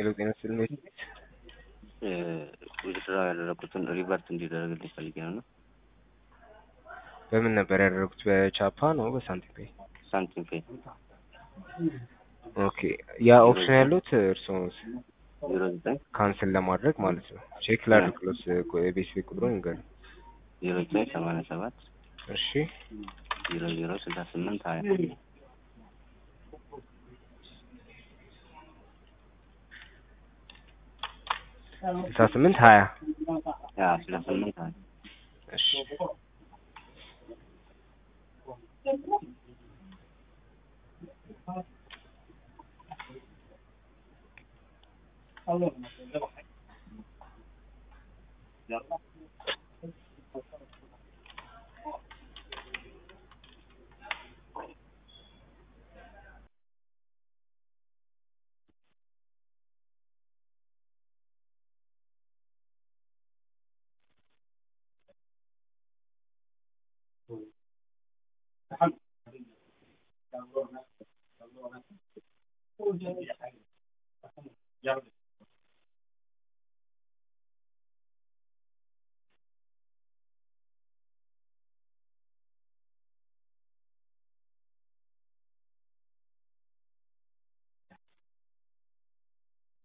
ሄሎ ጤና ይስጥልኝ። ውድድር ያደረኩትን ሪቨርት እንዲደረግልኝ ፈልጌ ነው እና በምን ነበር ያደረጉት? በቻፓ ነው በሳንቲም ፔይ? ሳንቲም ፔ ኦኬ ያ ኦፕሽን ያሉት እርስዎ ዜሮ ዘጠኝ ካንስል ለማድረግ ማለት ነው። ቼክ ላድርግሎት የቤት ቤት ቁጥሩን ንገር። ዜሮ ዘጠኝ ሰማንያ ሰባት እሺ ዜሮ ዜሮ ስልሳ ስምንት ሀያ ስልሳ ስምንት ሀያ ያ ስልሳ ስምንት ሀያ እሺ